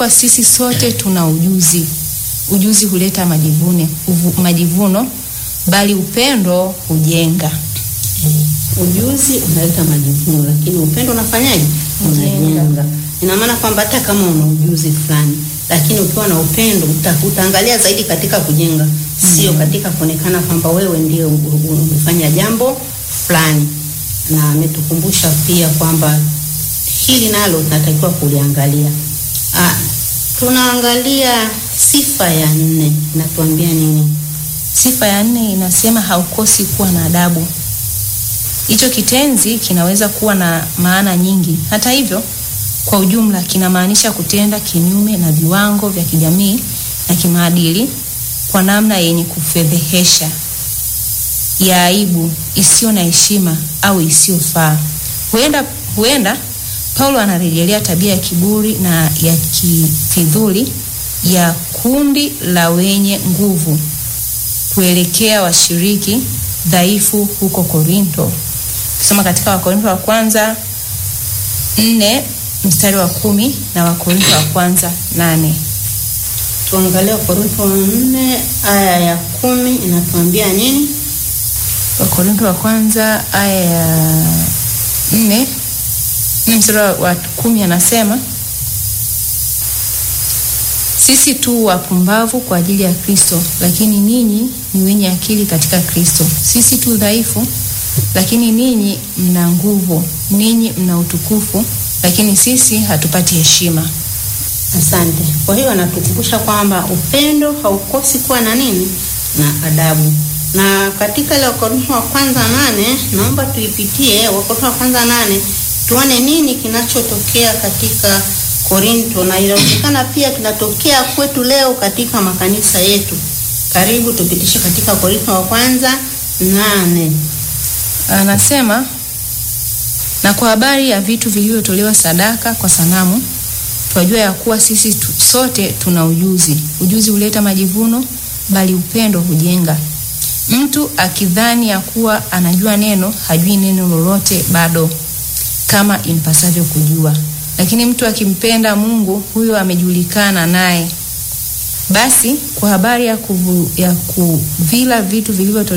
Kwa sisi sote tuna ujuzi. Ujuzi huleta majivuno, uvu- majivuno bali upendo hujenga. Ujuzi unaleta majivuno, lakini upendo unafanyaje? Unajenga. Unajenga. Ina maana kwamba hata kama una ujuzi fulani, lakini ukiwa na upendo uta, utaangalia zaidi katika kujenga, sio katika kuonekana kwamba wewe ndio u- u- umefanya jambo fulani. Na ametukumbusha pia kwamba hili nalo tunatakiwa kuliangalia. Ah, tunaangalia sifa ya nne, inatuambia nini? Sifa ya nne inasema haukosi kuwa na adabu. Hicho kitenzi kinaweza kuwa na maana nyingi. Hata hivyo, kwa ujumla kinamaanisha kutenda kinyume na viwango vya kijamii na kimaadili kwa namna yenye kufedhehesha, ya aibu, isiyo na heshima au isiyofaa. Huenda, huenda Paulo anarejelea tabia ya kiburi na ya kifidhuli ya kundi la wenye nguvu kuelekea washiriki dhaifu huko Korinto. Ukisoma katika Wakorinto wa kwanza nne mstari wa kumi na Wakorinto wa kwanza nane. Tuangalie Wakorintho nne aya ya kumi inatuambia nini? Wakorinto wa kwanza aya ya nne nne mstari wa- wa kumi anasema sisi tu wapumbavu kwa ajili ya Kristo, lakini ninyi ni wenye akili katika Kristo. Sisi tu dhaifu, lakini ninyi mna nguvu. Ninyi mna utukufu, lakini sisi hatupati heshima. Asante. Kwa hiyo anatukumbusha kwamba upendo haukosi kuwa na nini? Na adabu. Na katika ile Wakorintho wa kwanza nane, naomba tuipitie Wakorintho wa kwanza nane, tuone nini kinachotokea katika Korinto na inawezekana pia kinatokea kwetu leo katika makanisa yetu. Karibu tupitishe katika Korinto wa kwanza nane. Anasema, na kwa habari ya vitu vilivyotolewa sadaka kwa sanamu, twajua ya kuwa sisi tu, sote tuna ujuzi. Ujuzi huleta majivuno, bali upendo hujenga. Mtu akidhani ya kuwa anajua neno, hajui neno lolote bado, kama impasavyo kujua. Lakini mtu akimpenda Mungu, huyo amejulikana naye. Basi kwa habari ya, kuvu, ya kuvila vitu vilivyotolewa